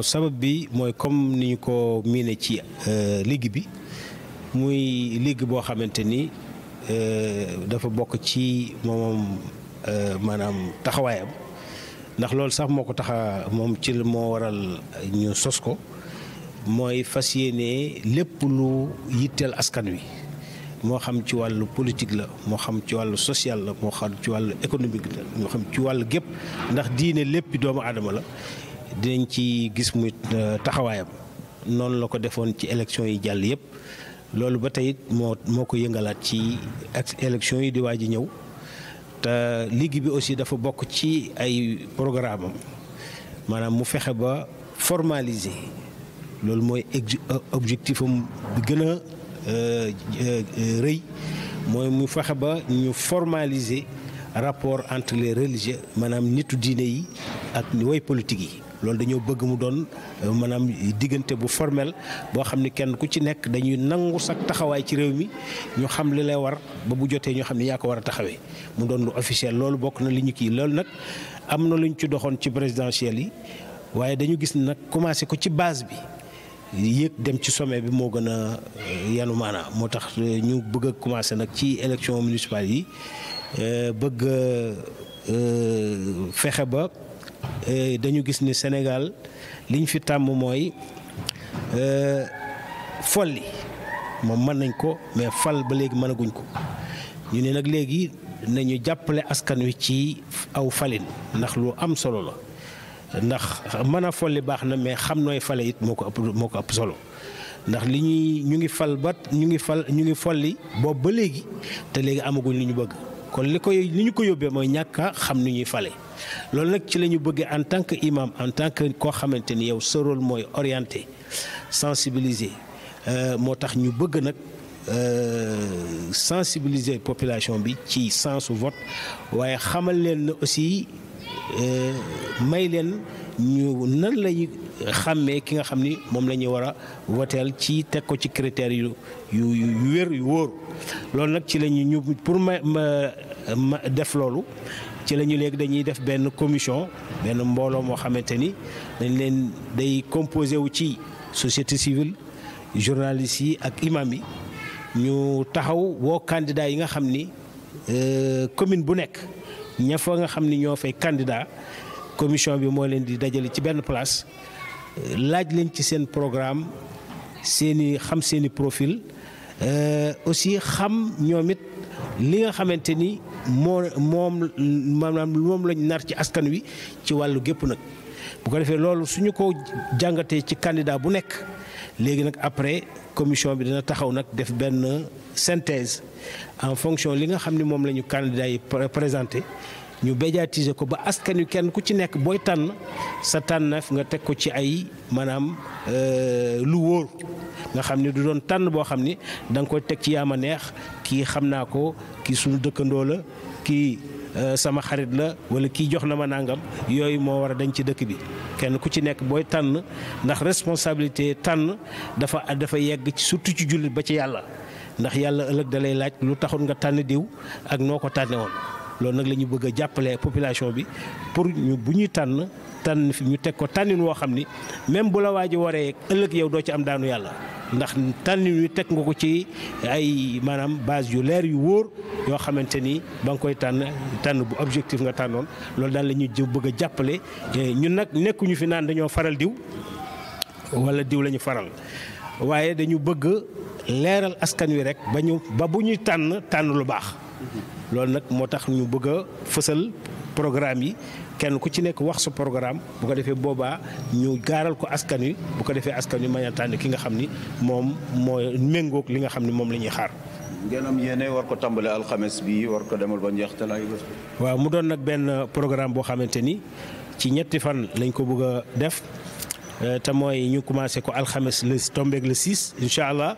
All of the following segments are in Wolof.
sabab bi mooy comme ni ñu ko miine ci ligue bi muy ligue boo xamante ni dafa bokk ci moom maanaam taxawaayam ndax loolu sax moo ko taxa moom ci moo waral ñu sos ko mooy fas yéene lépp lu yitteel askan wi moo xam ci wàllu politique la moo xam ci wàllu social la moo xam ci wàllu économique la moo xam ci wàllu gépp ndax diine léppi doomu aadama la dinañ ci gis muy taxawaayam noonu la ko defoon ci élection yi jàll yëpp loolu ba tey moo moo ko yëngalaat ci élection yi di waaj a ñëw te ligue bi aussi dafa bokk ci ay programme am maanaam mu fexe ba formaliser loolu mooy objectif am bi gën a rëy mooy mu fexe ba ñu formaliser rapport entre les religieux maanaam nitu diine yi ak way politique yi loolu dañoo bëgg mu doon maanaam diggante bu formel boo xam ni kenn ku ci nekk dañuy nangu sax taxawaay ci réew mi ñu xam li lay war ba bu jotee ñoo xam ne yaa ko war a taxawee mu doon lu officiel loolu bokk na li ñu kii loolu nag am na lu ñu ci doxoon ci présidentielle yi waaye dañu gis nag commencé ko ci base bi yéeg dem ci sommet bi moo gën a yanu maanaa moo tax ñu bëgg a commencé nag ci élection municipale yi bëgg fexe ba dañu gis ni Sénégal liñ fi tàmm mooy folli moom mën nañ ko mais fal ba léegi mënaguñ ko ñu ne nag léegi nañu jàppale askan wi ci aw falin ndax lu am solo la ndax mën a folli baax na mais xam nooy fale it moo ko ëpp moo ko ëpp solo ndax li ñuy ñu ngi fal ba ñu ngi fal ñu ngi folli boobu ba léegi te léegi amaguñ li ñu bëgg kon li koy li ñu ko yóbbee mooy ñàkk a xam ni ñuy fale loolu nag ci la ñu bëggee en tant que imam en tant que koo xamante ni yow sa rôle mooy orienté sensibiliser moo tax ñu bëgg nag sensibiliser population bi ci sensu vote waaye xamal leen ne aussi may leen ñu nan lañu xàmmee ki nga xam ni moom la ñu war a woteel ci teg ko ci critères yu yu yu wér yu wóor loolu nag ci la ñu ñu pour ma ma def loolu ci la ñu léegi dañuy def benn commission benn mbooloo moo xamante ni dañ leen day composé wu ci société civile journalistes yi ak imam yi ñu taxaw woo candidat yi nga xam ni commune bu nekk ña fa nga xam ni ñoo fay candidat commission bi moo leen di dajale ci benn place laaj leen ci seen programme seeni xam seeni profil aussi xam ñoom it li nga xamante ni moo moom maanaam moom lañ nar ci askan wi ci wàllu gépp nag bu ko defee loolu suñu ko jàngatee ci candidat bu nekk léegi nag après commission bi dina taxaw nag def benn synthèse en fonction li nga xam ni moom la ñu candidat yi présenté ñu médiatiser ko ba askan wi kenn ku ci nekk booy tànn sa tànneef nga teg ko ci ay maanaam lu wóor nga xam ni du doon tànn boo xam ni da nga koy teg ci yaama neex kii xam naa ko kii suñu dëkkandoo la kii sama xarit la wala kii jox na ma nangam yooyu moo war a dañ ci dëkk bi kenn ku ci nekk booy tànn ndax responsabilité tànn dafa dafa yegg ci surtout ci jullit ba ci yàlla ndax yàlla ëllëg da lay laaj lu taxoon nga tànn diw ak noo ko tànne woon loolu nag la ñu bëgg a jàppale population bi pour ñu bu ñuy tànn tànn fi ñu teg ko tànnin woo xam ni même bu la waa ji waree ëllëg yow doo ci am daanu yàlla ndax tànnin wi teg nga ko ci ay maanaam base yu leer yu wóor yoo xamante ni ba nga koy tànn tànn bu objectif nga tànnoon loolu daal la ñuy bëgg a jàppale ñun nag nekkuñu fi naan dañoo faral diw wala diw la ñu faral waaye dañu bëgg leeral askan wi rek ba ñu ba bu ñuy tànn tànn lu baax loolu nag moo tax ñu bëgg a fësal programme yi kenn ku ci nekk wax sa programme bu ko defee boobaa ñu gaaral ko askan wi bu ko defee askan wi mën a tànn ki nga xam ni moom mooy méngoog li nga xam ni moom la ñuy xaar. ngeen am yéene war ko tàmbale alxames bi war ko demal ba njeextal ay bés. waaw mu doon nag benn programme boo xamante ni ci ñetti fan lañ ko bëgg a def te mooy ñu commencé ko alxames le tombeeg le 6 incha allah.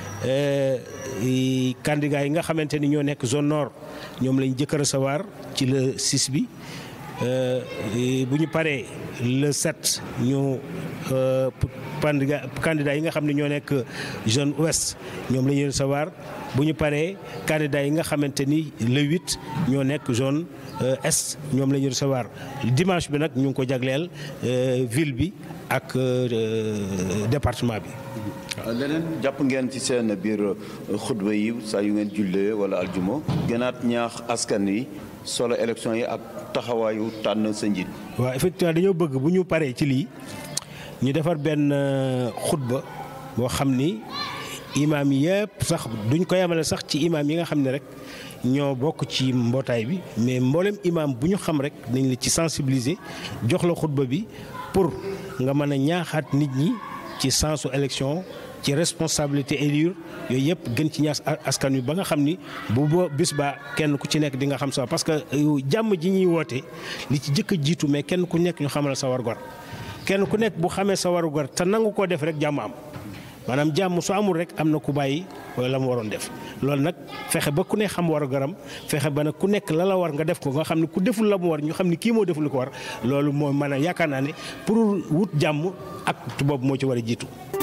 candidat yi nga xamante ni ñoo nekk zone nord ñoom lañ jëkk a recevoir ci le 6 bi bu ñu paree le 7 ñu candidat yi nga xam ne ñoo nekk zone ouest ñoom la ñuy recevoir bu ñu paree candidat yi nga xamante ni le 8 ñoo nekk zone est ñoom la ñu recevoir dimanche bi nag ñu ngi ko jagleel ville bi ak département bi. leneen jàpp ngeen ci seen biir xutba yi saa yu ngeen jullee wala aljuma gënaat ñaax askan yi solo élection yi ak taxawaayu tànn sa njiit. waaw effectivement dañoo bëgg bu ñu paree ci lii ñu defar benn xutba boo xam ni imaam yëpp sax duñ ko yemale sax ci imaam yi nga xam ne rek ñoo bokk ci mbootaay bi mais mboolem imaam bu ñu xam rek nañ la ci sensibiliser jox la xutba bi pour nga mën a ñaaxaat nit ñi ci sensu élection ci responsabilité élire yooyu yëpp gën ci ñaas askan wi ba nga xam ni bu ba bis ba kenn ku ci nekk di nga xam sa parce que jàmm ji ñuy woote li ci jëkk a jiitu mais kenn ku nekk ñu xamal sa war-gar kenn ku nekk bu xamee sa war-gar te nangu koo def rek jàmm am maanaam jàmm su amul rek am na ku bàyyi wala la mu waroon def loolu nag fexe ba ku ne xam war-garam fexe ba nag ku nekk la la war nga def ko nga xam ne ku deful la mu war ñu xam ne kii moo deful li ko war loolu moo mën a yaakaar naa ne pour wut jàmm ak boobu moo ci war a jiitu.